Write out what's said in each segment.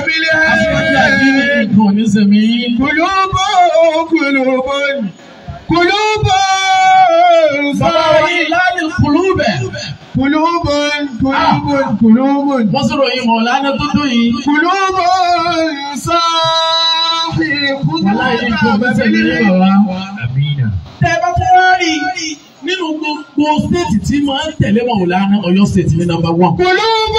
aṣíwájú àdínní بالهند nǹkan ò ní sẹ̀mí. قلوب قلوب قلوب bàbá wa yìí láàrin kùlù bẹ̀. قلوب قلوب قلوب wọ́n sọ̀rọ̀ yìí mọ̀ lánà tó dùn yìí. قلوب صاحي wàlá yìí nǹkan ò ní sẹ̀mí ní bàbá. tẹ́ ẹ bá tẹ́ wá rí i nínú gbogbo stéètì tí máa ń tẹ̀lé mọ̀ lánà Ọ̀yọ́ stéètì ní nàmbà wán. قلوب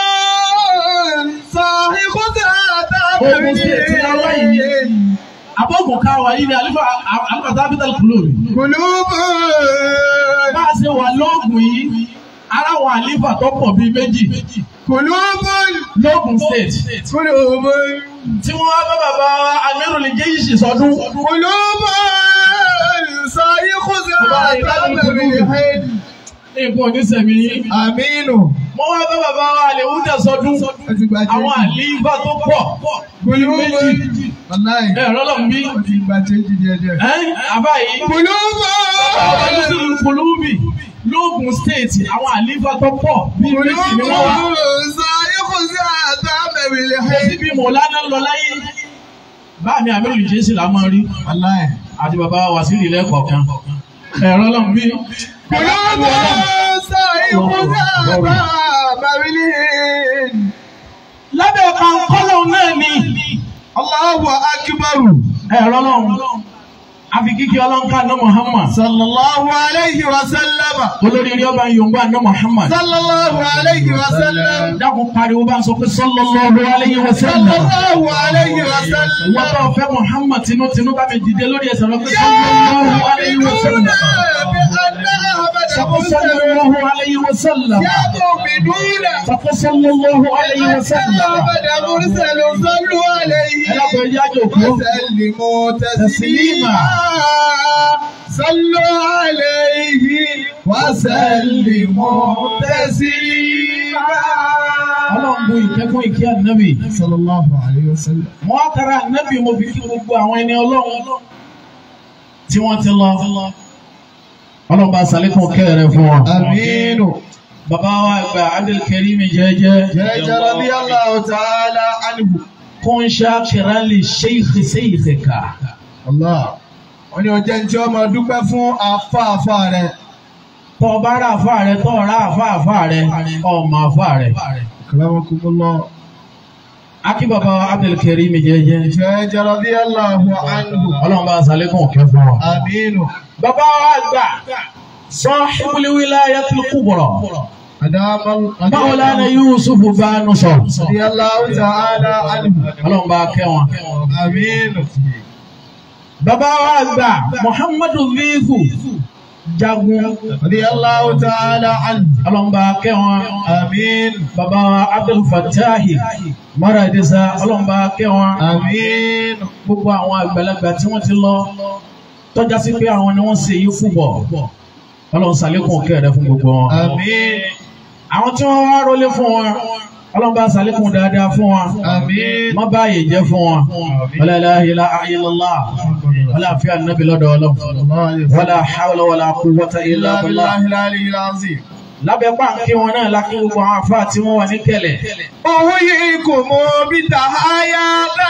صاحي Ogun stéètì láwá yìí. abọ́gùn káwa yìí ni alifa alifa tábítàl kùlù mi. قلوب bá a ṣe wà lóògùn yìí ara wà alifa tó pọ̀ bíi méjì قلوب lóògùn state قلوب tí wọ́n wá bá bàbá amirul jaysh sọdún. قلوب صاحي بالهند nǹkan onísẹ̀mí yìí. آمين wọ́n wá bá bàbá àlèwúdà sọdún. àwọn àlífà tó pọ̀ bíi méjì. والله ẹ rọ́lọ́ mi. ti gba change díẹ̀ díẹ̀. ẹ àbá yìí. قلوب àwọn olùsọ̀rọ̀ kùlùmí lóògùn state àwọn àlífà tó pọ̀ bíi méjì ni wọ́n wá. قلوب صاحي kò بالهند sí bí mọ̀lánà lọ láyé. báàmì amirul jaysh là máa rí. والله àti bàbá wàsílì lẹ́kọ̀ọ̀kan. ẹ rọ́lọ́ mi. قلوب صاحي بالهند lábẹ́ kankọ́lọ̀ náà ni الله أكبر ẹ̀rọ lọ́run àfi kíkí ọlọ́nkà ná Muhammad صلى الله عليه وسلم olórí rí ọba yorùbá ná Muhammad صلى الله عليه وسلم dákun pariwo bá ń sọ pé sallallahu alayhi wa صلى sallam الله عليه وسلم wọ́n bá fẹ́ Muhammad tinútinú bá mi dìde lórí ẹsẹ̀ lọ pé sallallahu alayhi wa sallam sọ pé sallallahu alayhi wa sallam يا مؤمنون sọ pé sallallahu alayhi wa sallam أحمد مرسل صلوا عليه ẹlẹ́kọ̀ọ́ ẹjẹ́ àjò kú وسلموا تسليما صلوا عليه وسلموا تسليما ọlọ́run bu ìkẹ́kọ̀ọ́ ìkí ànábì صلى الله عليه وسلم mo wá tara ànábì mo fi kí gbogbo àwọn ẹni ọlọ́run tí wọ́n ti lọ ọlọ́run bá sàlékún kẹ́rẹ̀ fún wọn. آمين bàbá wa gba Abdulkarim jẹ́jẹ́ جل رضي الله تعالى عنه kún ṣáàkìrán lè ṣéìkì ṣéìkì ká. Allah wọ́n ní ọjọ́ ní tí wọ́n máa dúpẹ́ fún afáàfá rẹ̀ tọ́ ọ bá rà àfà rẹ tọ́ ọ rà àfà àfà rẹ ọmọ àfà rẹ. Akramakumullah akí bàbá wa Abdulkarim jẹ́jẹ́ Jal radiyallahu anhu ọlọ́run bá sàlékún kẹ́ fún wọn. Aminu bàbá wa gbà sahibul wilayatil kubra. Adamal Maulana Yusuf Banu sọ. radiyallahu ta'ala anhu Ọlọ́run bá kẹ́ wọn. Aminu Bàbá wa gbà Muhammadu Vifu Jagun. radiyallahu ta'ala anhu Ọlọ́run bá kẹ́ wọn. Amin Bàbá wa Abdul Fattahi Maradisa. Ọlọ́run bá kẹ́ wọn. Amin Gbogbo àwọn àgbàlagbà tí wọ́n ti lọ. Tọ́já sí pé àwọn ni wọ́n ṣe yí fúbọ̀. Ọlọ́run ṣàlékún kẹ́ rẹ fún gbogbo wọn. Amin Àwọn tí wọ́n wá rólé fún wọn. Ọlọ́run bá ṣàlékún dáadáa fún wọn. Amin Má báyìí jẹ́ fún wọn. Wala ilaha illallah. Wala fi ànábì lọ́dọ̀ Ọlọ́run. Sallallahu alayhi wa Wala hawla wala quwwata illa illa billah. billahi al-aliyyil azim Lábẹ́ pàǹkì wọn náà lákì gbogbo àwọn afá tí wọ́n wà ní kẹlẹ̀. أحييكم بتحايا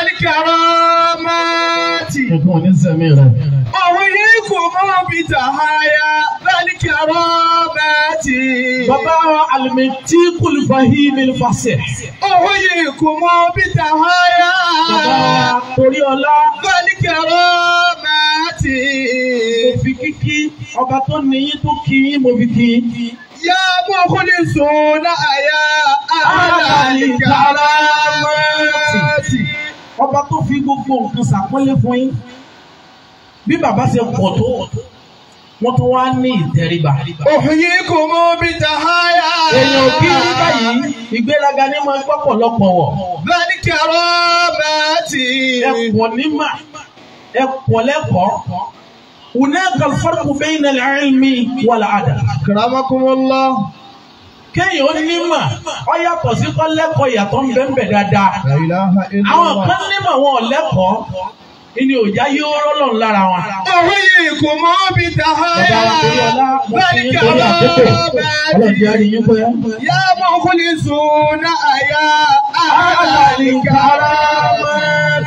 الكرامات Nǹkan ò ní sẹ́mi rẹ̀. أحييكم بتحايا الكرامات Bàbá wa Alimẹ̀tí Kùlùfàhímì Fàṣẹ. أحييكم بتحايا Bàbá wa Torí Ọlá. الكرامات Mo fi kíkí ọba tó níyí tó kí yín mo fi kí. يا مخلصون يا أهل الكرامات Ọba tó fi gbogbo nǹkan ṣàpọ́nlé fún yín. Bí bàbá ṣe pọ̀ tó, wọ́n tún wá ní ìtẹríba. أحييكم بتحايا Èèyàn kí ní báyìí, ìgbéraga ní máa ń gbọ́ pọ̀lọpọ̀ wọ̀. الكرامات Ẹ̀pọ̀ nímà, ẹ̀pọ̀ lẹ́kọ̀ọ́. Hunaka al-farqu bayna al-ilmi wal-adab. أكرمكم الله Kéèyàn ó nímà, ó yàtọ̀ sí kọ́ lẹ́kọ̀ọ́ ìyàtọ̀ ń bẹ ń bẹ dáadáa. لا إله إلا Àwọn الله kan nímà wọn ò lẹ́kọ̀ọ́, ìní òjá yóò rọ́lọ̀ lára wọn. أحييكم بتحايا Bàbá wa torí ọlá, mo fi yín torí àkókò. Ọlọ́run jẹ́ àrí yín pé. يا مخلصون يا أهل الكرامات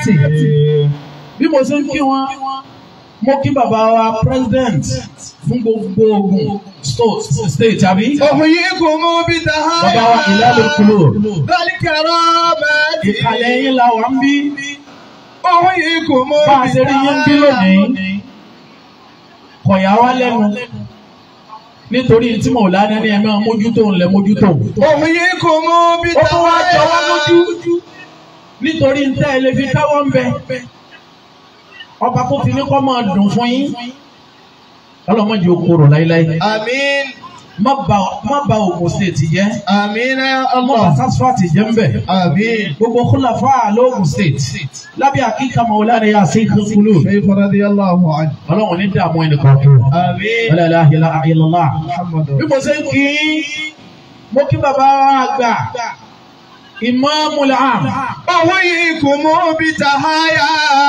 bí mo ṣe ń kí wọn mo kí bàbá wa president fún gbogbo Ògùn state state àbí أحييكم bàbá wa ìlàlẹ̀ بتحايا kúlò بالكرامات ìkàlẹ̀ yín la wà ń bí أحييكم bá a ṣe rí yín bí lónìí kọ̀yà wá lẹ́nu nítorí tí mo lánàá ní ẹ̀mí mójútó ńlẹ̀ mójútó أحييكم ó tún wá jọ wá lójú بتحايا nítorí ntẹ́ ẹ lè fi káwọ́ ń bẹ ọba kó fi ní kọ́ máa dùn fún yín ọlọ́mọdé okòrò láíláí آمين má ba má ba Ògùn state jẹ́ آمين يا má ba الله sasfati jẹ́ ń bẹ̀ آمين gbogbo kúláfà lóògùn state lábẹ́ àkíkà Maulana yà sí kúlù شيخ رضي الله عنه ọlọ́run ní dààmú ẹnì kan tó آمين wala ilaha illallah محمد bí mo ṣe ń kí mo kí bàbá wa àgbà Imamul Am أحييكم بتحايا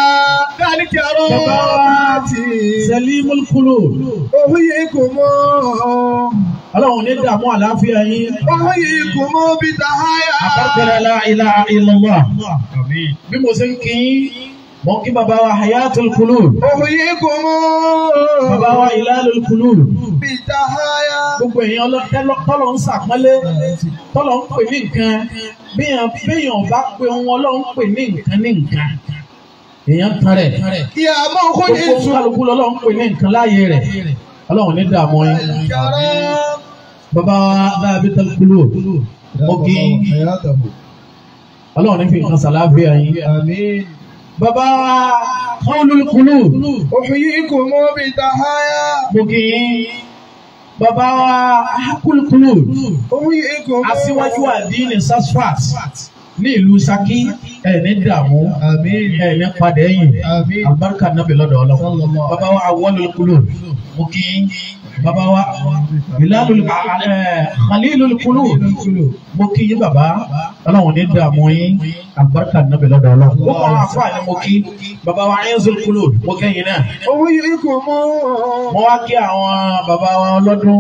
بالكرامات Salimul Qulub أحييكم ọlọ́run ní dààmú àlàáfíà yín أحييكم بتحايا àbákẹ́rẹ́ la ilaha illallah bí mo ṣe ń kí mo kí bàbá wa Hayatul Qulub أحييكم bàbá wa Ilalul Qulub بتحايا gbogbo èèyàn ọlọ́tẹ́lọ́ tọ́lọ̀ ń sàpọ́nlé tọ́lọ̀ ń pè ní nǹkan béèyàn béèyàn bá pe ohun ọlọ́run pè ní nǹkan ní nǹkan èèyàn tan rẹ̀ يا gbogbo مخلص kálukú lọ́lọ́run pè ní nǹkan láàyè rẹ̀ ọlọ́run ní dààmú yín الكرام bàbá wa Dhabitul Qulub mo kí حياته ọlọ́run ní fi nǹkan sàlàáfíà yín آمين bàbá wa Qawlul Qulub أحييكم بتحايا mo kí bàbá wa Haqqul Qulub أحييكم aṣíwájú àdínì sasfat ní ìlú Ṣakí ẹ̀ ní dààmú آمين ẹ̀ ní padà ẹ̀yìn آمين alibarika nabi lọ́dọ̀ ọlọ́run bàbá wa Awwalul Qulub mo kí bàbá wa Bilalul ẹ̀ Khalilul Qulub mo kí yín bàbá ọlọ́run ní dààmú yín alibarika nabi lọ́dọ̀ ọlọ́run ó kọ́ àwọn afọ àná mo kí bàbá wa Aizul Qulub mo kẹ́yìn náà أحييكم mo wá kí àwọn bàbá wa ọlọ́dún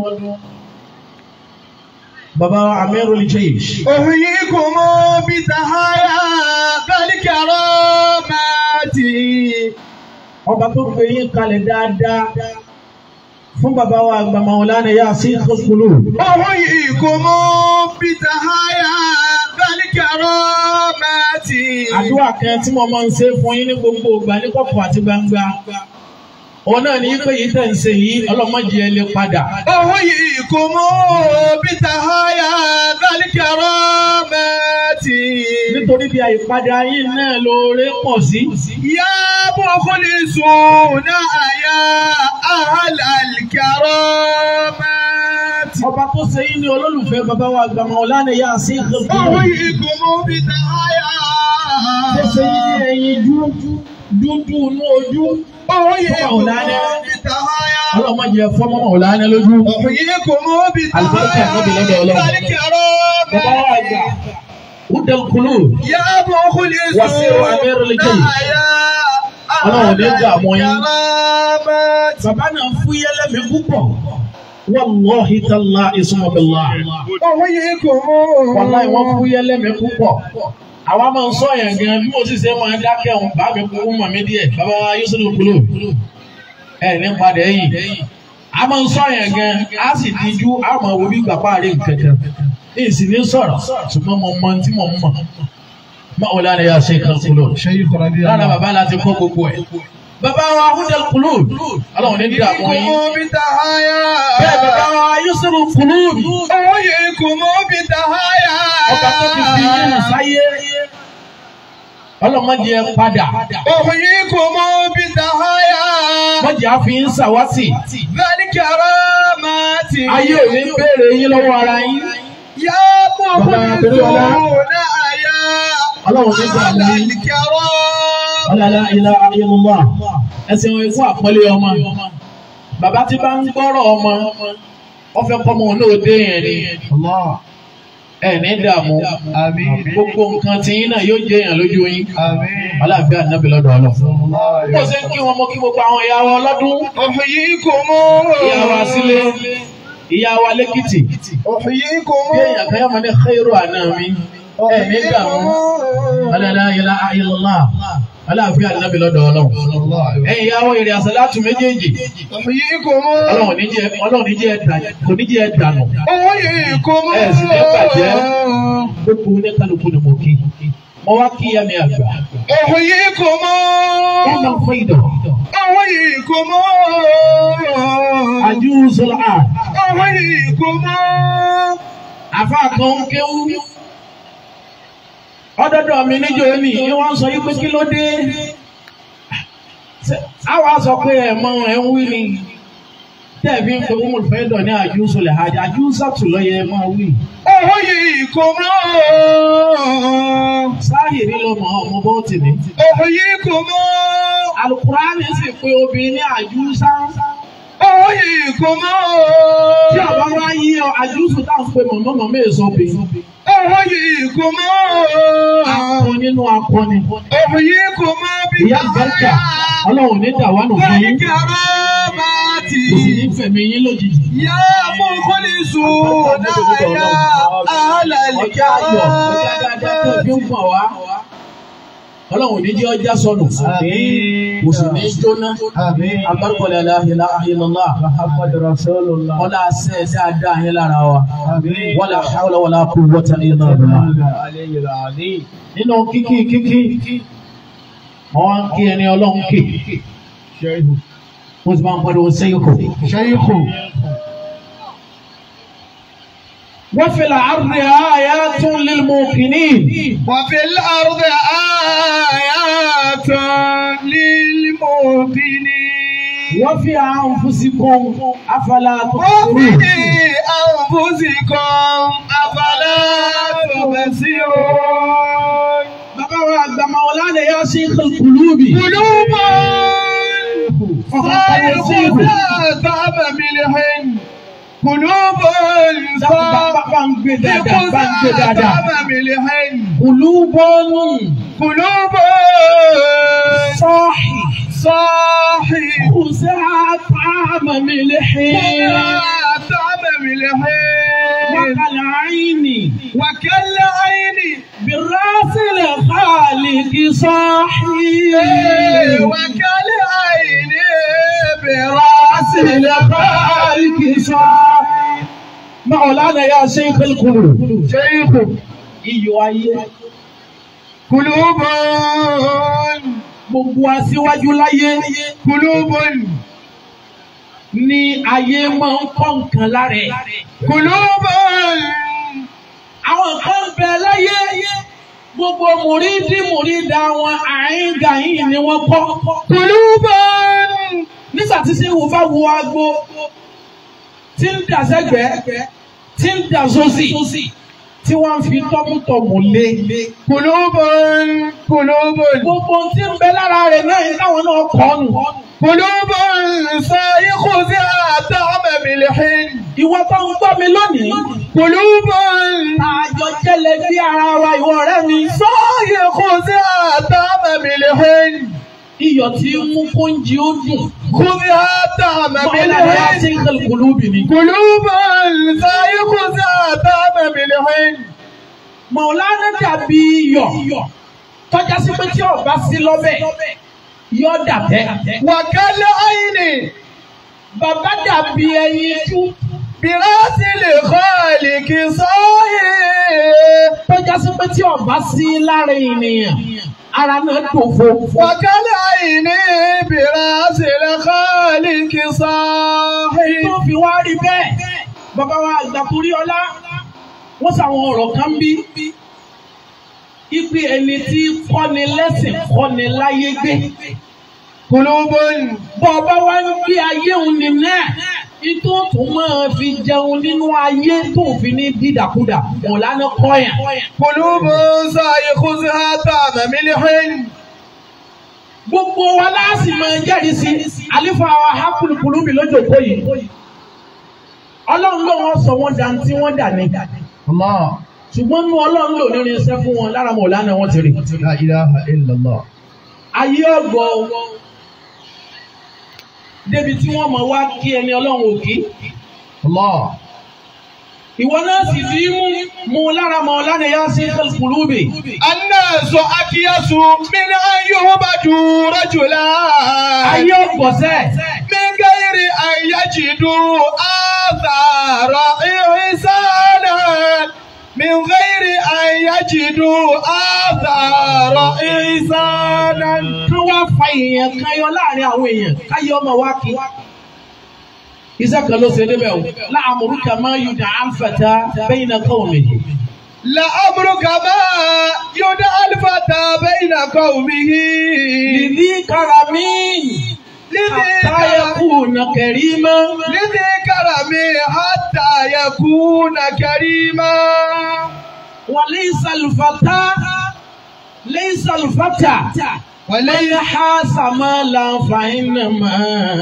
bàbá wa Amirul Jaysh أحييكم بتحايا بالكرامات ọba tó gbé yín kalẹ̀ dáadáa fún bàbá wa àgbà Maulana Yasin Qulub أحييكم بتحايا بالكرامات àdúrà kan tí mo máa ń ṣe fún yín ní gbogbo ìgbà ní kọ̀kọ̀ àti gbangba òun náà ní pé yìí tẹ̀ ń ṣe yìí ọlọ́mọdé ẹ lè padà أحييكم بتحايا بالكرامات nítorí bí àyípadà yín náà lóore pọ̀ sí. يا مخلصون يا أهل الكرامات ọba tó ṣe yín ní olólùfẹ́ bàbá wa àgbà Maulana Yasin Qulub أحييكم بتحايا tó ṣe yín ní ẹyin jú dúdú inú ojú أحييكم مولانا. بتحايا ọlọ́mọdé ẹ fọ́mọ́ Maulana lójú. أحييكم البركة يا نبي لدى الله. bàbá wa بالكرامات àgbà Hudal Qulub يا مخلصون وسير أمير الجيش. يا Ọlọ́run أهل ní dààmú yín. الكرامات bàbá náà fúyẹ́ lẹ́mìí púpọ̀ wallahi tallahi summa billah أحييكم wallahi wọ́n fúyẹ́ lẹ́mìí púpọ̀ àwa máa ń sọ yẹn gan bí mo sì ṣe máa dákẹ́ ọ̀hún bá mi kú mọ̀ mí díẹ̀ bàbá wa Yusuf Qulub ẹ̀ ní padà ẹ̀yìn a máa ń sọ yẹn gan a sì díjú a máa wo bí gbàgbá rẹ̀ kankan ní ìsìn ní sọ̀rọ̀ ṣùgbọ́n mo mọ tí mo mọ̀ Maulana Yasin Qulub شيخ رضي lára الله bàbá láti kọ́ gbogbo ẹ̀ bàbá wa Hudal Qulub ọlọ́run ní dààmú yín. أحييكم بتحايا bẹ́ẹ̀ bàbá wa Yusuf Qulub أحييكم بتحايا ọba tó ti fi yín sáyé ọlọ́mọdé ẹ padà أحييكم بتحايا mọ̀jẹ̀ á fi ń sàwátì بالكرامات ayé ò ní béèrè yín lọ́wọ́ ara yín يا مخلصون يا ọlọ́run ní gbà أهل mí الكرام ọlọ́lá ilá ayélujára ẹsẹ̀ wọn ikú àpọ́nlé ọmọ bàbá tí bá ń gbọ́rọ̀ ọmọ wọ́n fẹ́ kọ́ ọmọ náà dé yẹn ni الله ẹ̀ ní dààmú آمين gbogbo nǹkan tí yín náà yóò jẹ́ èèyàn lójú yín آمين aláàbí ànábì lọ́dọ̀ ọlọ́ الله bó ṣe ń kí wọn mọ kí gbogbo àwọn ìyá wa ọlọ́dún أحييكم ìyá wa sílé ìyá wa lẹ́kìtì أحييكم bí èèyàn kan yóò máa ní khairu àná mi ẹ̀ ní dààmú ọlọ́lá ilá ayélujára aláàfin ànábì lọ́dọ̀ ọlọ́run ẹ̀yin yàwó èrè àsàlátù méjèèjì أحييكم ọlọ́run ní jẹ́ ọlọ́run ní jẹ́ ẹ̀dà- kò ní jẹ́ ẹ̀dànù أحييكم ẹ̀ sì ní bàjẹ́ gbogbo ní kálukú ni mo kí mo wá kí yá mi àgbà أحييكم ẹ máa fọ ìdọ̀ أحييكم àjùsọ̀lá أحييكم àfa kan ń kéwú ọdọdọ mi níjọ ní ni wọ́n sọ yí pé kí ló dé àwa sọ pé ẹ mọ ẹ ń wí ni tẹ̀bí ń pe umul fẹ́dọ̀ ní àjùsọ̀lẹ̀ hajj àjùsọ̀tù lọ́yẹ ẹ máa wí. أحييكم sáyìrì ló mọ ọmọ bó ti ní. أحييكم alukurani sì pé obìnrin ní àjùsá أحييكم tí ọba wá yí ọ àjùsù táwọn pe mọ̀mọ́ mọ̀mọ́ èso bì. أحييكم akọ nínú akọni. أحييكم ìyá àgbàkà ọlọ́run ní dàwánù fún yín. بالكرامات kò sì ní fẹ̀mí yín lójijì. يا مخلصون يا أهل ọjà ayọ̀ ọjà dáadáa tó fi ń pọ̀ wá. ọlọ́run ní jẹ́ ọjà sọnù. kò sì ní jóná. agbárùkọ̀lẹ̀ aláhìlá ayélujára. محمد رسول الله wọ́n lá sẹ́ dáadáa yín lára wa. wọ́n lá hawla wala quwwata illa billah. علي العظيم nínú kíkí kíkí wọ́n ń kí ẹni ọlọ́run kì. شيخ wọ́n sì máa ń pariwo sẹ́yìn kò. شيخ وفي العرض آيات للموقنين وفي الأرض آيات للموقنين وفي أنفسكم أفلا وفي تبصرون أنفسكم أفلا تبصرون bàbá wa àgbà Maulana ya Sheikh al-Qulubi قلوب صارخة طعم ملح قلوب bá ń gbé dáadáa bá ń gbé صارخة dáadáa طعم ملح قلوب قلوب صاحي صاحي خزع طعم ملح طعم ملح وكالعين وكالعين بالراس الخالق صاحي وكالعين براس الخالق صاحي Maulana ya Sheikh al-Qulub شيخ iyọ̀ ayé قلوب gbogbo aṣíwájú láyé قلوب ni ayé máa ń kọ́ nǹkan lára ẹ̀. قلوب àwọn kan bẹ láyé gbogbo mùrídìí mùrídà wọn àyíngàyín ni wọ́n kọ́. قلوب nígbà tí sẹ́wù bá wo agbo tí ń dà sẹ́gbẹ̀ẹ́ tí ń dà sósì tí wọ́n fi tọ́mútọ́mù lé. قلوب قلوب gbogbo tí ń bẹ lára rẹ̀ náà yìí táwọn náà kọ́ nù. قلوب صايخ طعم ملح ìwọ tó ń gbọ́ mi lónìí. قلوب àjọ jẹ́lẹ̀ bí ara wa ìwọ ọ̀rẹ́ mi. صايخ طعم ملح iyọ̀ tí ń mú kóúnjẹ ó dùn. خذها طعم Maulana ya ملح Sheikh al-Qulubi ni. قلوب صايخ طعم ملح Maulana dàbí iyọ̀ tọ́já sí pé tí ọba sí lọ́bẹ̀ yọ dàbẹ́. وكالعين Bàbá dàbí ẹyin tú براس الخالق صايخ tọ́já sí pé tí ọba sí lára ènìyàn ara náà dòfo. وكالعين براس الخالق صاحي Tó fi wá rí bẹ́ẹ̀. Bàbá wa àgbà torí ọlá wọ́n sàwọn ọ̀rọ̀ kan bí. Ipe ẹni tí kọ́ni lẹ́sìn kọ́ni láyé gbé. قلوب Bọ́ ọba wá ń gbé ayé òun ní náà. Itó tó máa fi jẹun nínú ayé tó fi ní dídàkudà. Mọ̀lánà kọ́yàn. قلوب سيخذها طعم ملح Gbogbo wa láàsì máa jẹ́rìí sí. Àlífà wa hákùlùkùlù mi lójókòó yìí. Ọlọ́run ló wọ́n sọ wọ́n dà tí wọ́n dà ní. الله Ṣùgbọ́n nú Ọlọ́run lò nínú iṣẹ́ fún wọn lára Mọ̀lánà wọn ti rí. لا إله إلا الله Ayé ọ̀gbọ́ débi tí wọ́n mọ̀ wá kí ẹni Ọlọ́run òkí. الله ìwọ náà sì fi mú mú lára Maulana Yasir al-Qulubi. الناس أكيس من أن يعبدوا رجلا ayé ọ̀gbọ̀sẹ̀ من غير أن يجدوا آثار إحسانا من غير أن يجدوا آثار إحسانا kán wá fa èèyàn kan yọ láàrin àwọn èèyàn káyé ọmọ wa kí. iṣẹ́ kan ló ṣe débẹ̀ o láàmúrúkà máa yù dá àǹfààtà bẹ́yìn náà kọ́ mi. لأمرك ما يدعى الفتى بين قومه lìdí karami hatta yakuna karima. لذي كرمي حتى يكون كريما وليس الفتى ليس الفتى من وليس حاس مالا فإنما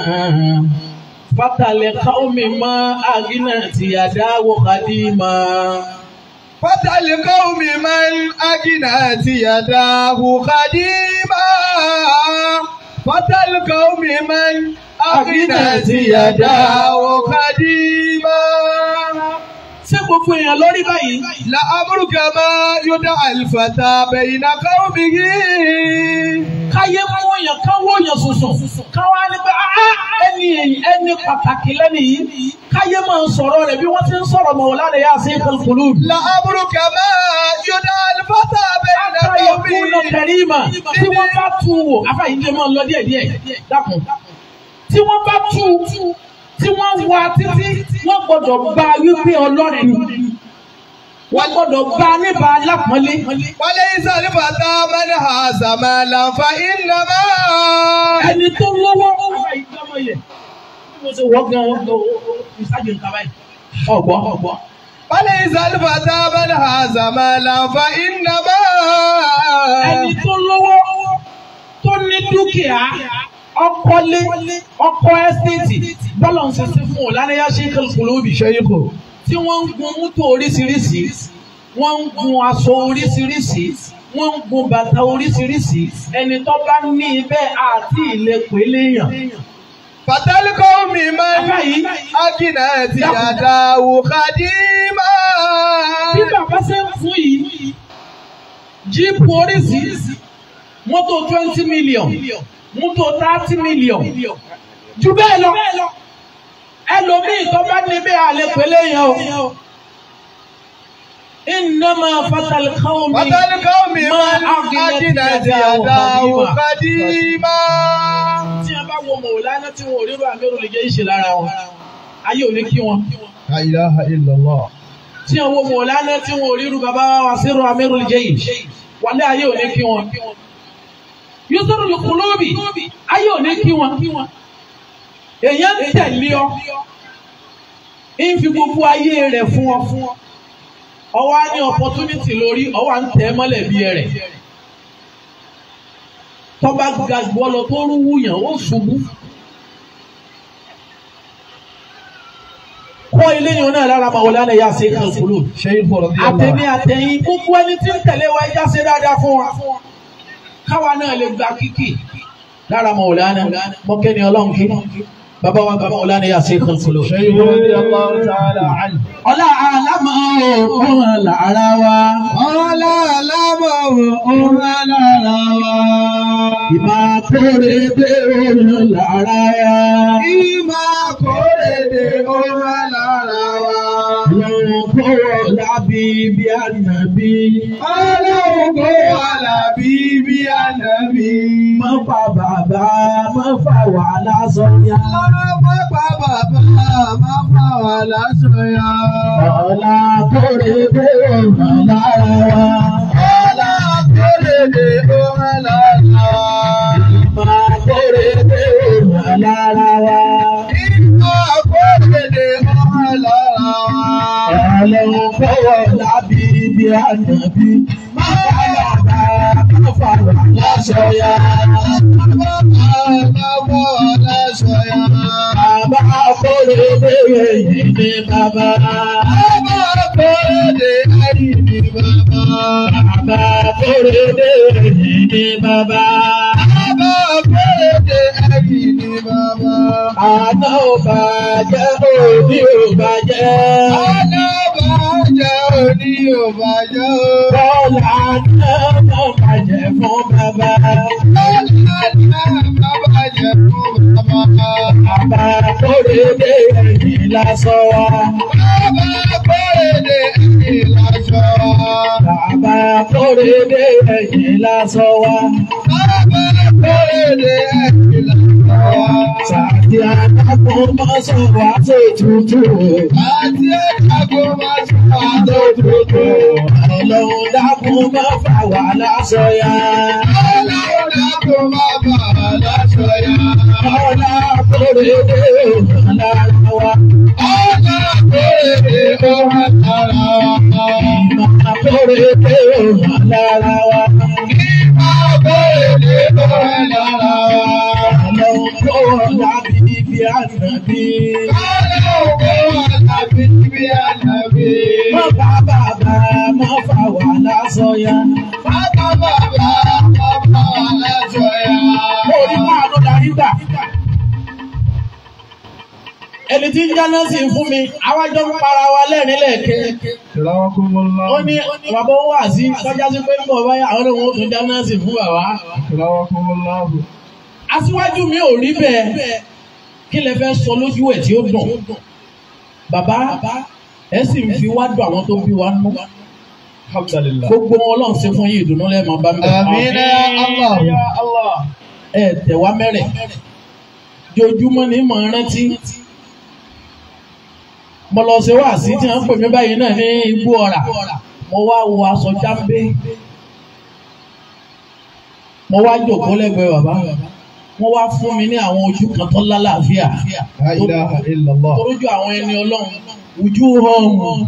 فتى لقوم ما أغنت يداه قديما فتى القوم من أجنت يداه قديما فتى القوم من أجنت يداه قديما ṣé gbogbo èèyàn lórí báyìí لأمرك ما يدعى الفتى بين قومه káyé mú èèyàn ká wó èèyàn sùsùn káwá ní pé "Ah, ẹni èyí ẹni pàtàkì lẹ́nu yìí káyé máa ń sọ̀rọ̀ rẹ̀ bí wọ́n ti ń sọ̀rọ̀ Maulana Yasir al-Qulubi. لأمرك ما يدعى الفتى بين Àtàyè kúnà قومه kẹrìmà tí wọ́n bá tú wò afáyíndé máa ń lọ díẹ̀ díẹ̀ dákun. Tí wọ́n bá tú tí wọ́n wá títí wọ́n gbọ́dọ̀ gba wípé ọlọ́rẹ̀ ni. Wọ́n gbọ́dọ̀ gba níbà lápọ́nlé. وليس الفتى من هاز مالا فإنما Ẹni tó lówó. Afáyíndé ọmọ yẹ. Bí mo ṣe wọ́ gan-an ìsájú nǹkan báyìí. Ọ̀gbọ́n ọ̀gbọ́n. وليس الفتى من هاز مالا فإنما ẹni tó lówó tó ní dúkìá ọkọlé ọkọ ẹ́stéètì bọ́lọ̀ ń ṣe sí fún Maulana Yasir al-Qulubi شيخه tí wọ́n ń gun mọ́tò oríṣiríṣi wọ́n ń gun aṣọ oríṣiríṣi wọ́n ń gun bàtà oríṣiríṣi ẹni tó bá ní ibẹ̀ àti ìlẹ̀kùn eléyàn. فتى القوم من Afáyí أجنت يداه قديما bí bàbá ṣe ń fún yìí jíìpù oríṣiríṣi mọ́tò twenty million mọ́tò thirty million jù bẹ́ẹ̀ lọ ẹlòmíì tó bá níbẹ̀ àlẹ́ pẹ̀lẹ́ yẹn o. إنما فتى القوم فتى القوم من ما أغنت أجنت يداه يداه قديما. قديما tí a bá wo Mọ̀lánà tí wọn ò rí bá mẹ́rù lè jẹ́ ìṣe lára wọn ayé ò ní kí wọn. لا إله إلا الله tí a wo Mọ̀lánà tí wọn ò rí rú bàbá wa sí rú amẹ́rù lè jẹ́ ìṣe wálé ayé ò ní kí wọn. Yusuf Kulubi ayé ò ní kí wọn. èèyàn ń tẹ̀lé ọ ń fi gbogbo ayé rẹ̀ fún ọ. ọwọ́ á ní opportunity lórí ọwọ́ à ń tẹ̀ ẹ́ mọ́lẹ̀ bí ẹrẹ̀. tọ́ba ga gbọ́ lọ tó rú wúyàn ó ṣubú. kọ́ ilé yẹn náà lára Maulana Yasir al-Qulubi. شيخ رضي àtẹ̀mí الله àtẹ̀yìn gbogbo ẹni tí ń tẹ̀lé wa ẹja ṣe dáadáa fún wa. káwa náà lè gba kíkì lára Maulana mọ́kẹ́ni ọlọ́run kí bàbá wa bàbá Maulana Yasir al-Qulubi. شيخ رضي الله تعالى عنه ọlá àlámọ̀ òun lára wa. ọlá alámọ̀ òun lára wa. ìmọ̀ kórè dé òun lára ya. ìmọ̀ kórèdè òun lára wa. ọlọ́run kó wọ̀ lábí bí ànábì. ọlọ́run kó wà lábí bí ànábì. má fa bàbá má fa wàhálà sọ́yà. pápá bàbá máa fà wà lásán ya. ọlá kórè dé òun lára wa. ọlá kórèdè òun lára wa. ìmọ̀ kórè dé òun lára wa. ìmọ̀ kórèdè òun lára wa. ọlọ́run kó wọ̀ lábí bí ànábì. má fa bàbá má fa wàhálà sọ́yà. Bàbá kórè dé èyí ní bàbá. Bàbá kórè dé èyí ní bàbá. Àná ò bàjẹ́ òbí ò bàjẹ́. ò bàjẹ́ o. Bọ́lá náà má bàjẹ́ fún bàbá. Bọ́lá náà má bàjẹ́ fún bàbá. Bàbá kórèdé ẹ̀yìn lásán wá. Bàbá kórèdé ẹ̀yìn lásán wá. Bàbá kórèdé ẹ̀yìn lásán wá. Bàbá kórèdé ẹ̀yìn lásán wá. Sàdí àdàkùn máa sọ wá tó tutù. Àti ẹ̀dàgbọ́ máa ṣe wà tó tutù. Ọlọ́run dákun máa fà wá lásán yá. Ọlọ́run dákun máa bà wá láṣọ yá. Ọlá kórèdé òun lára wa. Ọlá kórèdé ó wà lára wa. Ìmọ̀ kórèdé òun lára wa. Ìmọ̀ kórèdé ó wà lára wa. Ọlọ́run kó ọ̀la bíbí ànàbí. Ọlọ́run kó wà lábí bí ànábì. Má bá bàbá má fà wá lásán yá. Bàbá bàbá máa bà wá láṣọ yá. Mo rí máa ló darí gbà. Ẹni tí ń jáná sí fún mi, àwájọ ń para wa lẹ́rìn lẹ́ẹ̀kẹ́. Kìláwákúmọ́lá. Ó ní bàbá ó wà sí kọjá sí pé ń bọ̀ báyà àwọn ọmọ tó jáná sí fún bàbá. Kìláwákúmọ́lá. Aṣíwájú mi ò rí bẹ́ẹ̀. Kí lẹ fẹ́ sọ lójú ẹ̀ tí ó dùn? Bàbá ẹ sì ń fi wá dùn àwọn tó bí wa nú. Alhamdulillah. Gbogbo wọn Ọlọ́run ṣe fún yín ìdùnnú lẹ́ẹ̀mọ́ bá mi. Àmín ya Allah. Ẹ tẹ̀ wá mẹ́rẹ̀. Jojúmọ́ ni mò ń rántí. Mo lọ ṣe wá sí tí wọ́n ń pè mí báyìí náà ní igbó ọ̀rà. Mo wá wo aṣọ jámbé. Mo wá jòkó lẹ́gbẹ̀ẹ́ bàbá. Wọ́n wá fún mi ní àwọn ojú kan tó lálàáfíà. La ilaha illallah. Torójú àwọn ẹni Ọlọ́run. Ojú ọ̀hún.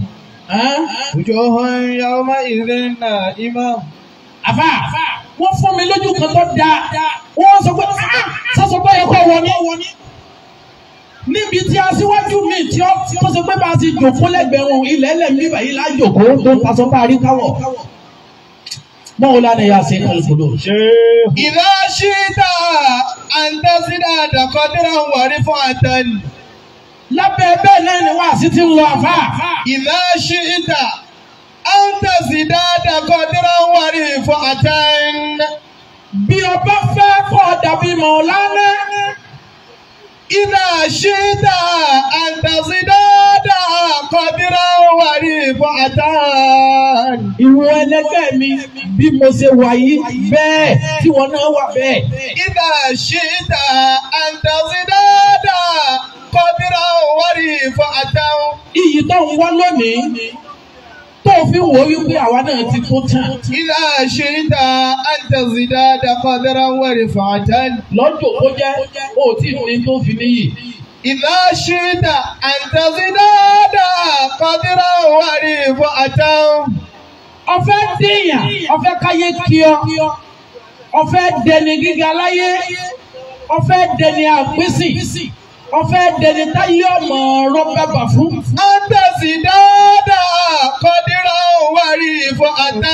Wujuhun yawma'idhin na'imah. Àfà, wọ́n fún mi lójú kan tó dáa. Wọ́n sọ pé, "Ah, sọ́sọ pé ẹ̀kọ́ wọ ní." Níbi tí aṣíwájú mi tí ó tó ṣe pé bá a ti jòkó lẹ́gbẹ̀ẹ́ wọn, ilẹ̀ ẹlẹ̀ mi bàyí lájòkó tó ń pasọ́ bá a rí káwọ̀. Báwo la ni ya ṣe kálukúdò? Idha shi'ta an tazida qadran wa rif'atan. Lábẹ́ bẹ́ẹ̀ náà ni wàá sí ti ń lọ àfà. Idha shi'ta an tazida qadran wa rif'atan. Bí ọba fẹ́ kọ́ dàbí Mọ̀lánà. Idha shi'ta an tazida qadran wa rif'atan. Ìwọ ẹlẹgbẹ́ mi bí mo ṣe wà yìí bẹ́ẹ̀ tí wọn náà wà bẹ́ẹ̀. Idha shi'ta an tazida qadran wa rif'atan. Iyì tó ń wá lónìí tó fi wò ó wípé àwa náà ti tó tán. إذا شئت أن تزداد قدرا ورفعة Lọ́jọ́ kó jẹ́ ó tí ì ní tó fi níyì. إذا شئت أن تزداد قدرا ورفعة Ọfẹ́ dèèyàn, ọfẹ́ káyé kí ọ, ọfẹ́ dẹni gíga láyé, ọfẹ́ dẹni àpínsìn, ọfẹ́ dẹni táyé ọmọ ọ̀rọ̀ bàbà fún. أن تزداد قدرا ورفعة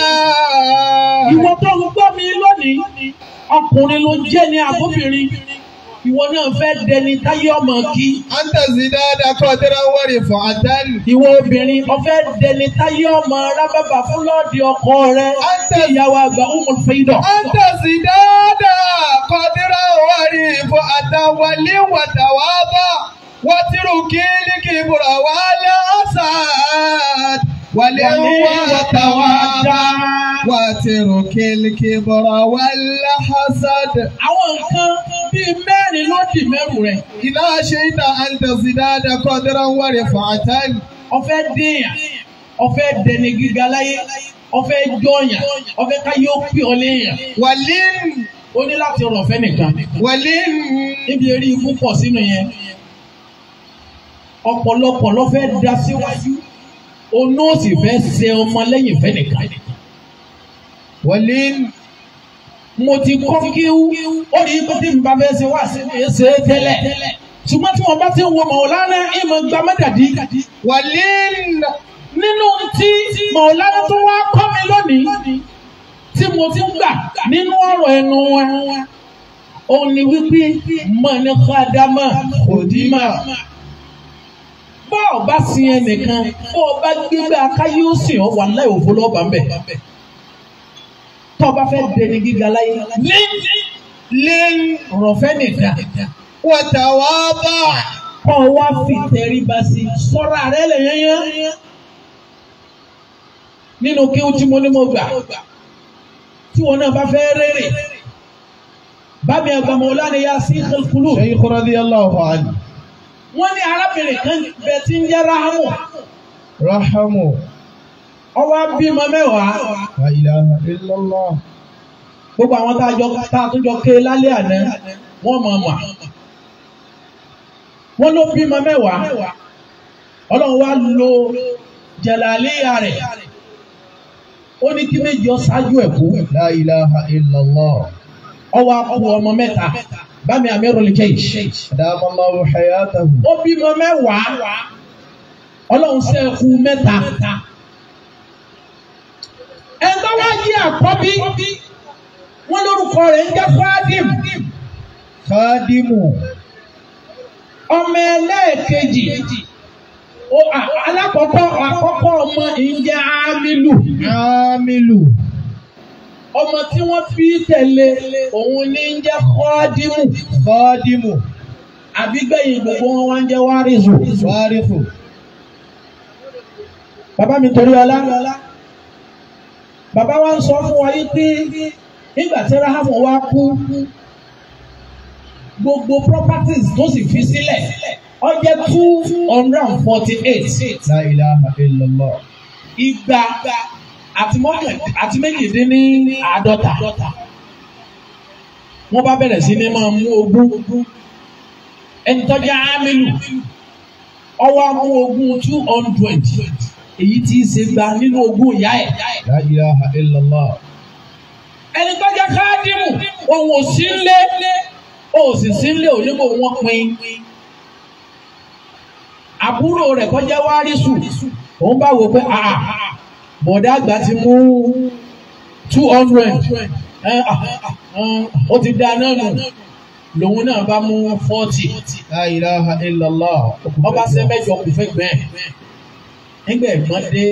Ìwọ tó ń gbọ́ mi lónìí, ọkùnrin ló jẹ́ ní àbóbìnrin. Ìwọ náà fẹ́ dẹni táyé ọmọ kí. أن تزداد قدرا ورفعة Ìwọ obìnrin, ọfẹ́ dẹni táyé ọmọ rábàbà fún lọ́ọ̀dì ọkọ rẹ̀. Anta- Ìyàwó àgbà Umul Faida. أن تزداد قدرا ورفعة ولي وتواضع واترك الكبر والحسد ولي وتواضع واترك الكبر والحسد Àwọn nǹkan bíi mẹ́rin ló dì mẹ́rù rẹ̀. إذا شئت أن تزداد قدرا ورفعة Ọfẹ́ dèèyàn, ọfẹ́ dẹni gíga láyé, ọfẹ́ jọyàn, ọfẹ́ káyé ó pè ọ léèyàn. ولن Ó ní láti rọ̀ fẹ́ nìkan. ولن Níbi eré ikú pọ̀ sínú yẹn. Ọ̀pọ̀lọpọ̀ ló fẹ́ da síwájú. Onú ò sì fẹ́ ṣe ọmọ lẹ́yìn fẹ́ nìkan. ولن Mo ti kọ́ kíú, ó rí pé tí n bá fẹ́ ṣe wá sí mi ṣe é tẹ́lẹ̀. Ṣùgbọ́n tí wọ́n bá ti ń wo Màwòlánà, ìmọ̀ gba mẹ́tàdí. ولن nínú tí mọ̀lára tó wá kọ́ mi lónìí tí mo ti ń gbà nínú ọ̀rọ̀ ẹnu wa òun ni wípé mọ̀ ní kádámà kòdímà bọ́ ọ bá sin ẹnìkan bọ́ ọ bá gbégbé akáyé ó sìn ọ́ wà láì òfo lọ́ọ̀bà ń bẹ̀. tọ́ ọ bá fẹ́ dẹni gíga láyé lé lé rọ̀fẹ́ nìkan وتواضع kọ́ ọ wá fi tẹríba sí sọ́ra rẹ lè yányán. nínú kí ó tí mo ní mo gbà tí wọn náà bá fẹ́ rere bámi àgbàmọ̀lá ni yá sí ìkẹlùkùlù. شيخ رضي الله عنه wọ́n ní arábìnrin kan bẹ tí ń jẹ́ rahamu رحمه ọwọ́ bímọ mẹ́wàá لا إله إلا الله gbogbo àwọn tá a jọ tá a tún jọ ké lálẹ́ àná wọ́n mọ̀ mọ̀ wọ́n ló bímọ mẹ́wàá ọlọ́run wá lo jàlálíyà rẹ̀ ó ní kí méjì ọ ṣáájú ẹ̀ kú لا إله إلا الله ọwọ́ akú ọmọ mẹ́ta bámi amirul jaysh أدام الله حياته ó bímọ mẹ́wàá ọlọ́run ṣẹ́kù mẹ́ta ẹ̀ńtọ́ wá jí àkọ́bí wọ́n lórúkọ rẹ̀ ń jẹ́ fáádìm خادم ọmọ ẹlẹ́ẹ̀kejì ó à- alákọ̀ọ́kọ́ àkọ́kọ́ ọmọ ń jẹ́ ámìlù عامل ọmọ tí wọ́n fi tẹ̀lé òun ní ń jẹ́ kọ́ọ́dìmù خادم àbígbẹ̀yìn gbogbo wọn wá ń jẹ́ wárìzù. وارث bàbá mi torí ọlá bàbá wa ń sọ fún wa yí pé nígbà tí rahamu wa kú gbogbo properties tó sì fi sílẹ̀ ó jẹ́ two hundred and forty eight لا إله إلا الله igba àti mọ́kàn àti méjìdínní àádọ́ta wọ́n bá bẹ̀rẹ̀ sí ní máa mú ogún ẹni tó jẹ́ ámìlù ọwọ́ mú ogún two hundred èyí tí í ṣe gba nínú ogún ìyá ẹ̀ لا إله إلا الله ẹni tó jẹ́ káàdìmù òun ò sí nlé ó sì sí nlé onígbò wọn pin àbúrò rẹ̀ kó jẹ́ wárísù òun bá wò pé àà bọ̀dá àgbà ti mú two hundred ó ti dá náà nù lòun náà bá mú forty لا إله إلا الله ọba ṣe mẹ́jọ kù fẹ́ gbẹ nígbà ẹ̀gbọ́n dé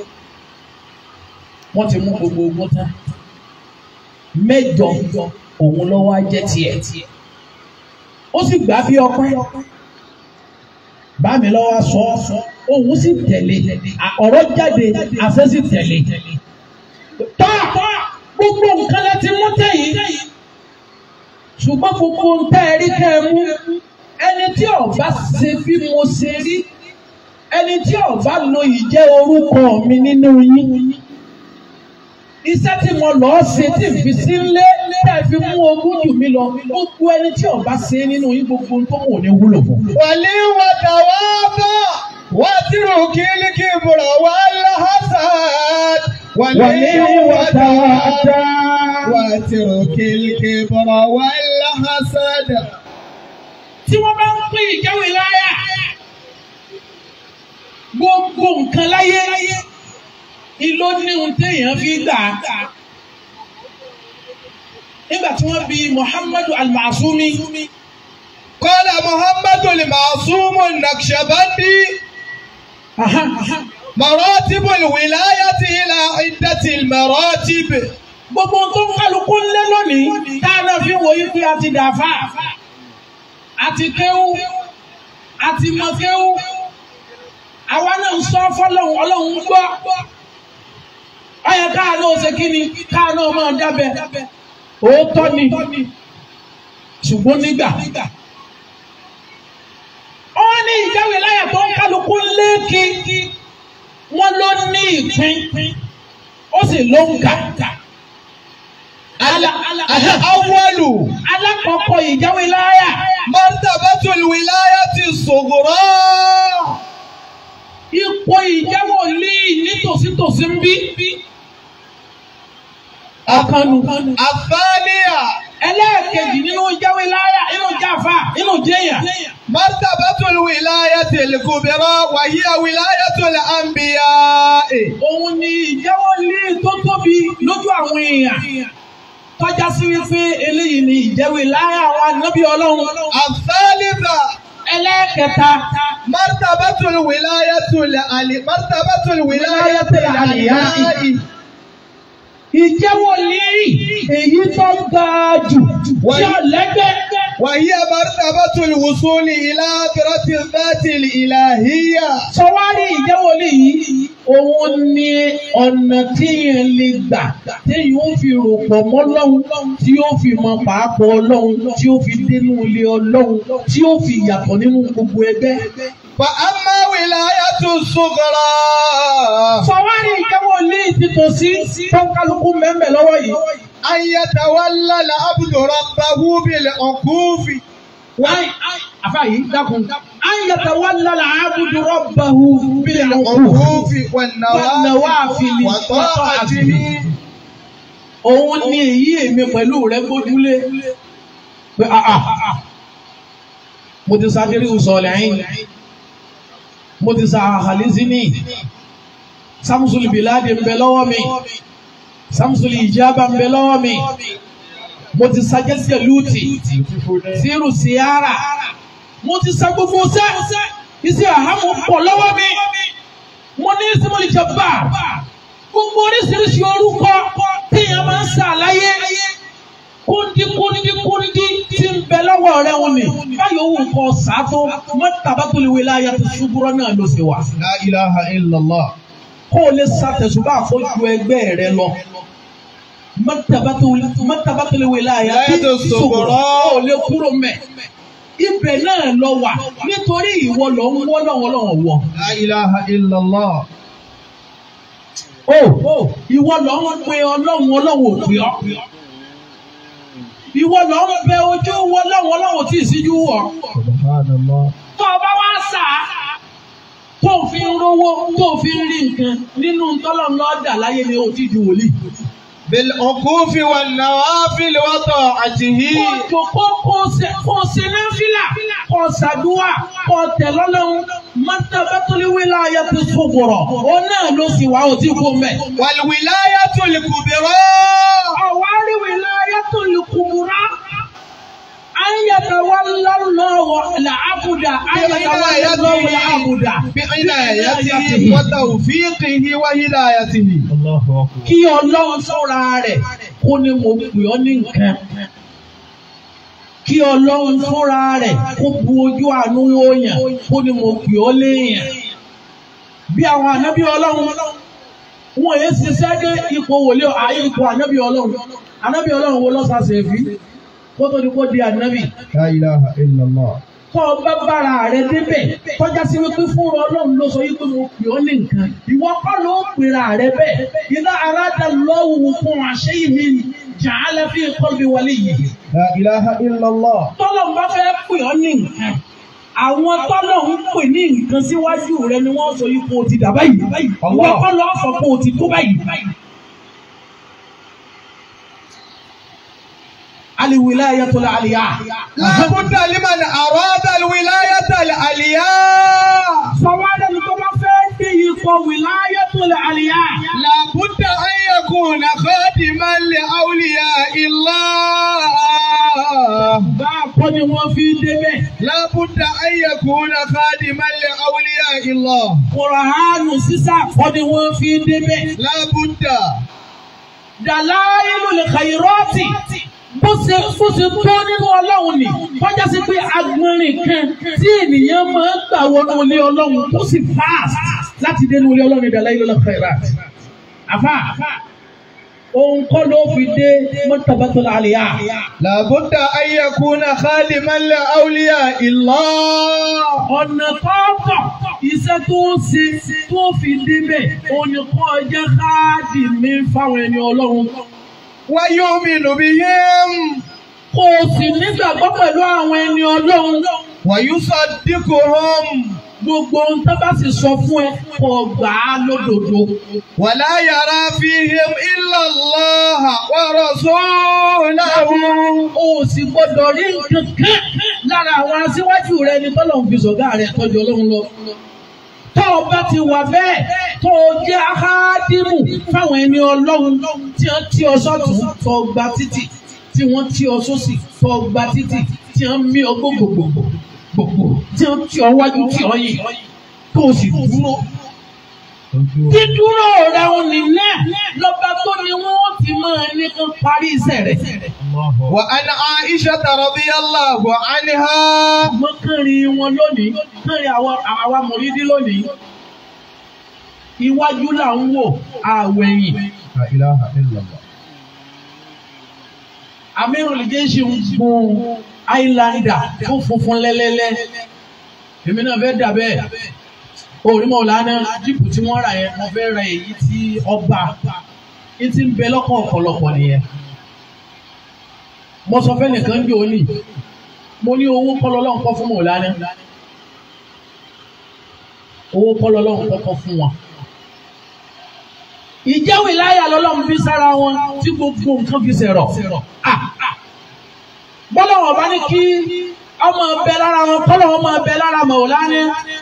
wọ́n ti mú gbogbo ogun tán mẹ́jọ òun ló wá jẹ́ tiẹ̀ ó sì gbà bí ọpẹ́ bá mi lọ́wọ́ sọ òun sì tẹ̀lé ọ̀rọ̀ jáde àṣẹ sì tẹ̀lé tọ́ gbogbo nǹkan lẹ ti mú tẹ̀yìn ṣùgbọ́n gbogbo ń tẹ́ ẹ rí kẹ́ ẹ mú ẹni tí ọba ṣe bí mo ṣe rí ẹni tí ọba lo ìjẹ́ orúkọ mi nínú yín iṣẹ́ tí mo lọ́ọ́ ṣe tí n fi sí lé tẹ́ fi mú ogún jù mí lọ gbogbo ẹni tí ọba ṣe nínú yín gbogbo tó mò ní wúlò fún. ولي وتواضع واترك الكبر والحسد ولي وتواضع واترك الكبر والحسد tí wọ́n bá ń pín ìjẹ́wé láyà gbogbo nǹkan láyé ìlò ní ohun téèyàn fi gbà á. nígbà tí wọ́n bi Muhammadu al-Masumi قال محمد المعصوم النقشبندي مراتب الولاية إلى عدة المراتب gbogbo ohun tó ń kálukú lé lónìí tá a náà fi wò yí pé a ti dàfà àti kéwú àti mọ kéwú àwa náà ń sọ fọlọ́hún ọlọ́hún ń gbọ́ ọyẹ káà náà ṣe kí ni káà náà máa dábẹ́ òótọ́ ni ṣùgbọ́n nígbà wọ́n ní ìjáwé láyà tó ń kálukú léèkì wọ́n ló ní ìpín ó sì ló ń kà. الأول alákọ̀ọ́kọ́ ìjáwé láyà مرتبة الولاية الصغرى ipò ìjáwó lé nítòsítòsí ń bí. akanu الثانية ẹlẹ́ẹ̀kejì nínú ìjáwé láyà inú jáfa inú jẹ́yà. مرتبة الولاية الكبرى وهي ولاية الأنبياء òun ni ìjáwó lé tó tóbi lójú àwọn èèyàn tọ́já sí wípé eléyìí ni ìjẹ́wé láyà àwọn ànábì ọlọ́run. الثالثة ẹlẹ́ẹ̀kẹta Martabatul wilayatul ali martabatul wilayatul aliyai. ìjẹ́wọ́ lérí èyí tó ga jù tí ó lẹ́gbẹ́. وهي مرتبة الوصول إلى قدرة الذات الإلهية sọwárí ìjẹ́wọ́ léyìí òun ni ọ̀nà téèyàn lè gbà téèyàn ó fi rò pọ̀ mọ́ Ọlọ́run tí ó fi mọ pàápọ̀ Ọlọ́run tí ó fi dénú ilé Ọlọ́run tí ó fi yàtọ̀ nínú gbogbo ẹgbẹ́. فأما ولاية الصغرى sọwárí ìjẹ́wọ́ léyìí ti tò sí tó ń kálukú mẹ́mẹ́ lọ́wọ́ yìí. أن يتولى العبد ربه بالعقوف Wáyé àfàyè dákun. Ayẹ̀tẹ̀ wà lára àbùdù rọ́bàhù bílẹ̀ ọ̀hún. بالعقوف والنوافل وطاعته Òun ni èyí èmi pẹ̀lú rẹ̀ gbójúlé. Pé àà mo ti sa Jẹ́ríkù Sọ̀lẹ́yìn. Mo ti sa Àhàlísínì. Sámsùlì Bìláàdì ń bẹ lọ́wọ́ mi. Sámsùlì Ìjábà ń bẹ lọ́wọ́ mi. Mo ti sa Jẹ́síkẹ̀ Lúùtì. Sírù Síárà. Mo ti sa gbogbo sẹ́. Iṣẹ́ àhámọ́ pọ̀ lọ́wọ́ mi. Mo ní Símọ́lì Jabba. Gbogbo oríṣiríṣi orúkọ téèyàn máa ń ṣàlàyé. Kúndí kúndí kúndí tí ń bẹ lọ́wọ́ rẹ̀ wọn ni. Báyọ̀ wù kọ́ sàátó. Mọ́tàbátòlì wíláyà tó ṣubúrọ́ náà ló ṣe wà. لا إله إلا الله Kó o lè ṣàtẹ̀sùbá àfojú ẹgbẹ́ rẹ lọ. Mọ́tàbátòlì wíláyà tó ṣubúrọ́. Kó o lè kúrò mẹ́. Ibẹ̀ náà lọ wà nítorí ìwọ lọ ń wọ́ lọ́wọ́ lọ́wọ́ wọ̀. لا إله إلا الله Ó ìwọ lọ ń pe ọlọ́run ọlọ́run ò pè ọ́. Ìwọ lọ ń bẹ ojú wọ ọlọ́run ọlọ́run tí ì síjú wọ̀. سبحان الله Tó o bá wá sà á, tó o fi ń rówó, tó o fi ń rí nǹkan nínú tọ́lọ̀ lọ́dà láyé ni o ti di wòlíì. بالعقوف والنوافل وطاعته Kò kó kó ṣe kó ṣe náà fílà, kó ṣàdúrà, kó tẹ̀ lọ́lọ́run. Mọ́tàbátólíwé láàyè ti sọ̀gbọ̀rọ̀. Ó náà ló sì wá òtí kó mẹ́. والولاية الكبرى Àwárí wilayatul kubra. An yatawalla Allahu al-abda. An yatawalla Allahu al-abda. بعنايته وتوفيقه وهدايته الله أكبر Kí Ọlọ́run sọ́ra rẹ̀ kó ní mo pè ọ́ ní nǹkan. Kí Ọlọ́run fúnra rẹ̀ kó bu ojú àánú wòyàn kó ní mo pè ọ́ léèyàn. Bí àwọn ànábì Ọlọ́run wọn èé ṣiṣẹ́ dé ipò wòlé àyè ipò ànábì Ọlọ́run. Ànábì Ọlọ́run wo lọ́sàsẹ̀ fi kó tó di kó di ànábì. لا إله إلا الله Tọ́ ọ bá bára rẹ débẹ̀ tọ́já sí wípé fúnra Ọlọ́run ló sọ wípé mo pè ọ́ ní nǹkan. Ìwọ kọ́ ló pèrà rẹ bẹ́ẹ̀. Ìdá aráàdá lọ́wọ́ fún àṣẹ yìí ni ja'ala fi qalbi waliyyihi. لا إله إلا الله Tọ́lọ̀ ń bá fẹ́ pè ọ́ ní nǹkan. Àwọn tọ́lọ̀ ń pè ní nǹkan síwájú rẹ ni wọ́n sọ yìí kó o ti dà báyìí. Ìwọ kọ́ lọ́ sọ kó o ti tó báyìí. Al-wilayatul aliyah. لا بد لمن أراد الولاية العليا Sọ̀wádẹ́ ni tó bá fẹ́ dé ipò wilayatul aliyah. لا بد أن يكون خادما لأولياء الله Bá a kọ́ ni wọ́n fi débẹ̀. لا بد أن يكون خادما لأولياء الله Kùràánù sísà kọ́ ni wọ́n fi débẹ̀. لا بد Dalailul khairati. Bó ṣe bó ṣe tó nínú ọlọ́run ni. Kọjá sí pé agbọ̀nrín kan tí ènìyàn máa ń gbà wọnú ilé ọlọ́run tó sì fast láti dénú ilé ọlọ́run Dalailul khairati. Àfà òun kọ́ ló fi dé martabatul aliyah. لا بد أن يكون خادما لأولياء الله ọ̀nà tọ́tọ̀ iṣẹ́ tó ń ṣe tó fi débẹ̀ oníkọ́ jẹ́ káàdì mi fáwọn ẹni ọlọ́run. ويؤمن بهم kò sì nígbàgbọ́ pẹ̀lú àwọn ẹni ọlọ́run. ويصدقهم gbogbo ohun tó bá sì sọ fún ẹ kò gbà á lódodo. ولا يرى فيهم إلا الله ورسوله o sì gbọ́dọ̀ rí nǹkan kan lára àwọn aṣíwájú rẹ ní tọ́lọ̀ ń fi sọ̀gá rẹ tọ́jú ọlọ́run lọ. tó o bá ti wà bẹ́ẹ̀ tó o jẹ́ ahádìmù fáwọn ẹni ọlọ́run tí wọ́n tí ọ sọ́tún tó o gba títì tí wọ́n tí ọ sósì tó o gba títì tí wọ́n mí ọ gbogbogbò. gbogbo tí ó tí ọ wájú tí ọ yìí tó o sì dúró. dídúró rẹ ò ní náà lọ́ba tó ni wọ́n ti máa ní kó parí iṣẹ́ rẹ̀. وعن عائشة رضي الله عنها mọ́kànrin wọn lónìí kànrin àwọn àwa mọ̀lídí lónìí. iwájú là ń wò àwẹ̀yìn. لا إله إلا الله Amirul Jaishi ń gun Highlander tó funfun lẹ́lẹ́lẹ́. Èmi náà fẹ́ dà bẹ́ẹ̀. Orí mọ̀ lánàá jíìpù tí wọ́n rà yẹn, mo fẹ́ ra èyí tí ọba. Ní ti ń bẹ lọ́kàn ọ̀pọ̀lọpọ̀ nìyẹn. Mo sọ fẹ́ nìkan jò ní. Mo ní owó kọ́lọ́ lọ́hùn kọ́ fún Mọ̀lánà. Owó kọ́lọ́ lọ́hùn kọ́kọ́ fún wọn. Ìjẹ́wìí láyà lọ́lọ́run fi sára wọn tí gbogbo nǹkan fi ṣẹ̀rọ̀. Ah, ah. Bọ́lá wọn bá ní kí ọmọ ọbẹ̀ lára wọn kọ́lọ̀ ọmọ ọbẹ̀ lára Mọ̀lánà.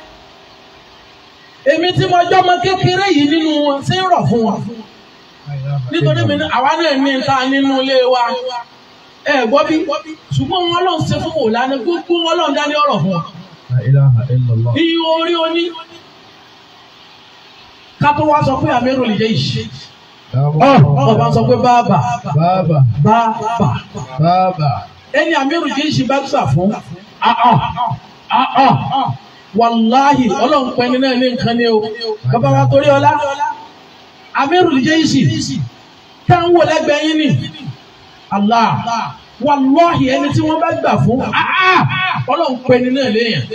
Èmi tí mo jọ́ ọmọ kékeré yìí nínú wọn ṣé ń rọ̀ fún wọn. Nítorí mi ní àwa náà ní ta nínú ilé wa. Ẹ gbọ́ bí ṣùgbọ́n wọn lọ́n ṣe fún Mọ̀lánà gbogbo wọn lọ́n dání ọ̀rọ̀ fún wọn. لا إله إلا الله Iye orí oní. Ká tó wá sọ pé Amirul Jaishi. Ọba sọ pé bàbà بابا bàbà. بابا Ẹni Amirul Jaishi bá gbà fún. Àà àà wàláhì ọlọ́run pẹ́ ní náà ní nǹkan ní o. Bàbá wa torí ọlá. Amirul Jaishi tá ń wò lẹ́gbẹ̀ẹ́ yín ni. Allah wàláhì ẹni tí wọ́n bá gbà fún. Àà ọlọ́run pẹ́ ní náà léèyàn.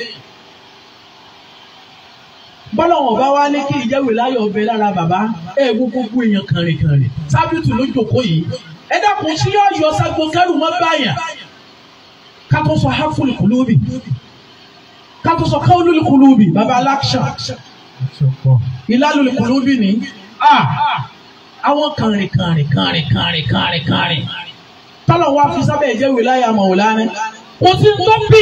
Bọ́lọ̀wọ̀n bá wá ní kí ìjẹ́wé láyọ̀ ọbẹ̀ lára bàbá ẹ̀ gbogbo èèyàn kànrìnkànrìn. Sábìtù ló jòkó yìí. Ẹ dákun sí yóò yọ sagbo kẹrù mọ́ báyà. Ká tó sọ háfùlù kùlúbì. Ká tó sọ káwọlùlù kùlúbì. Bàbá aláṣà. Ìlàlùlù kùlúbì ní. Ah! Àwọn kànrìnkànrìn kànrìn kànrìn kànrìn kànrìn. Tọ́lọ̀ wá fi sábẹ́ ìjẹ́wé láyà Màwùlánà. Kò sí tó bí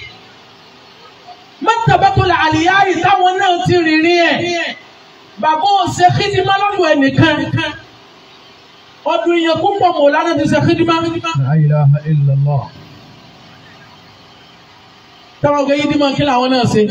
mọ́tàbátòlá àlìyáyì táwọn náà ti rìnrìn ẹ̀. Bàbá ò ṣe kídímá lọ́dọ̀ ẹnìkan. Ọdún ìyẹn púpọ̀ mọ̀ lánàá ti ṣe kídímá. لا إله إلا الله Táwọn ọgbẹ́ yídímá kí làwọn náà ṣe.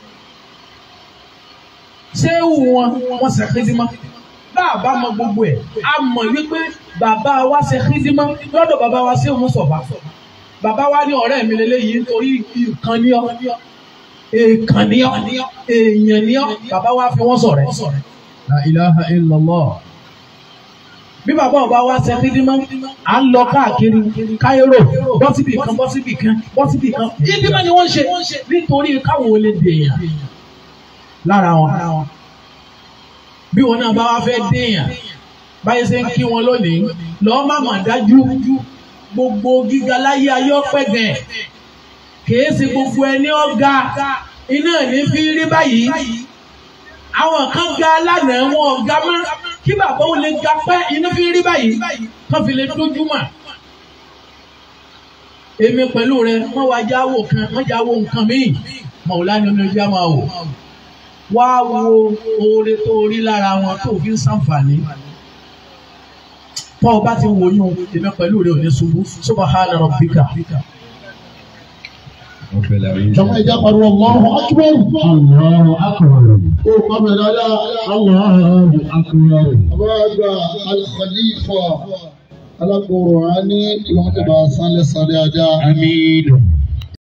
Ṣé ewu wọn wọ́n ṣe kídímá? Bàbá mọ gbogbo ẹ̀. A mọ̀ wípé bàbá wa ṣe kídímá lọ́dọ̀ bàbá wa ṣé òun sọ̀bà. Bàbá wa ní ọ̀rẹ́ mi lélẹ́yìí nítorí ìkan ní ọ́. Èèkàn ní ọ́. Èèyàn ní ọ́. Bàbá wa fi wọ́n sọ̀rẹ́. لا إله إلا الله bí bàbá ọba wa ṣe kí dímọ́ à ń lọ káàkiri káírò bọ́ síbì kan bọ́ síbì kan bọ́ síbì kan ìdímọ̀ ni wọ́n ń ṣe nítorí káwọn ò lè dèèyàn lára wọn. bí wọn náà bá wá fẹ́ dèèyàn báyìí ṣe ń kí wọn lónìí lọ́ọ́ má mà dájú gbogbo gíga láyé ayé ọpẹ́ gẹ̀ kìí ṣe gbogbo ẹni ọ̀gá iná ní fi rí báyìí àwọn kan ga lánàá wọn ọ̀gá mọ́ kí bàbá ò lè ga pẹ́ inú fi rí báyìí kán fi lè dójú mà. èmi pẹ̀lú rẹ wọ́n wá jáwó kan wọ́n jáwó nǹkan míì mọ̀ọ́lá ni oníjà máa wò. wá wo oore tó rí lára wọn tó fi ń ṣàǹfààní. tọ́ ọ bá ti wò yún èmi pẹ̀lú rẹ ò ní ṣubú subhana rabbika. رب العالمين Jọ̀wọ́ ẹja pariwo Allahu Akbar. Allahu akbar. Ó pàmò dáadáa. Allahu akbar. Àbá àgbà Al-Khalifa alágbòrò á ní ìwọ́n tó bá sálẹ̀ sálẹ̀ ajá. Amiin.